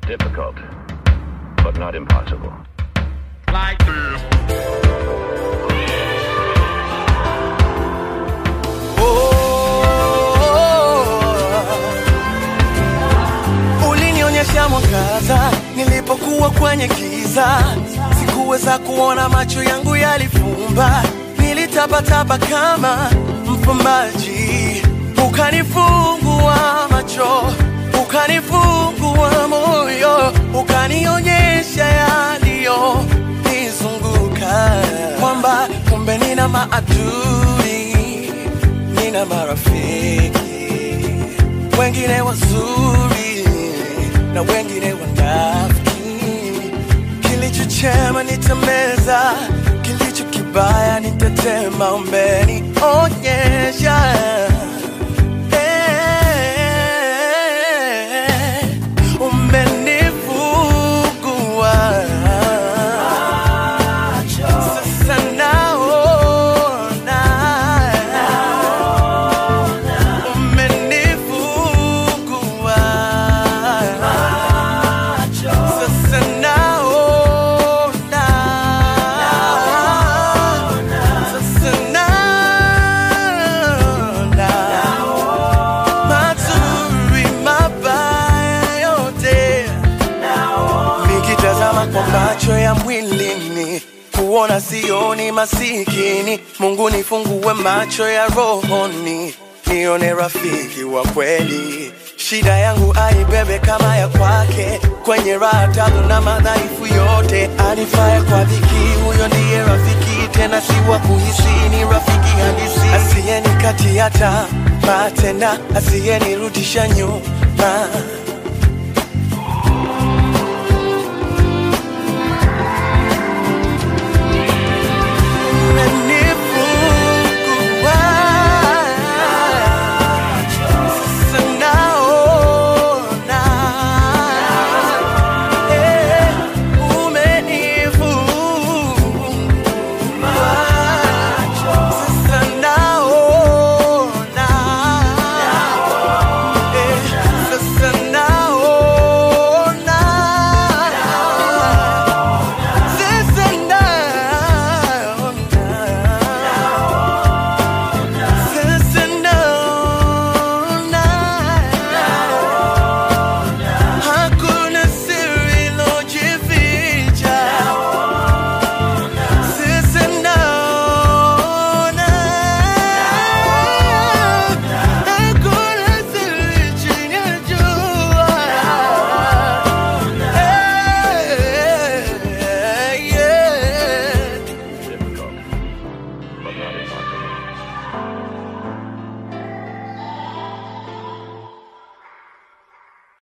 difficult, but not impossible. Like this. Ulinionyesha mwangaza nilipokuwa kwenye giza, sikuweza kuona, macho yangu yalifumba, nilitapatapa kama mfumbaji, ukanifungua macho, ukanifungua moyo, ukanionyesha yaliyo nizunguka, kwamba kumbe nina maadui, nina marafiki wengine wazuri na wengine wanafiki. Kilicho chema nitameza, kilicho kibaya nitatema. Umenionyesha eh, umenifungua sasa naona umenifungua sasa naona sasa naona mazuri mabaya yote nikitazama kwa macho ya mwilini kuona sioni masikini mungu nifungue macho ya rohoni nione rafiki wa kweli shida yangu aibebe kama ya kwake kwenye raha tabu na madhaifu yote anifaye kwa dhiki huyo ndiye rafiki tena si wa kuhisi ni rafiki halisi asiyenikatiata matena asiyenirudisha nyuma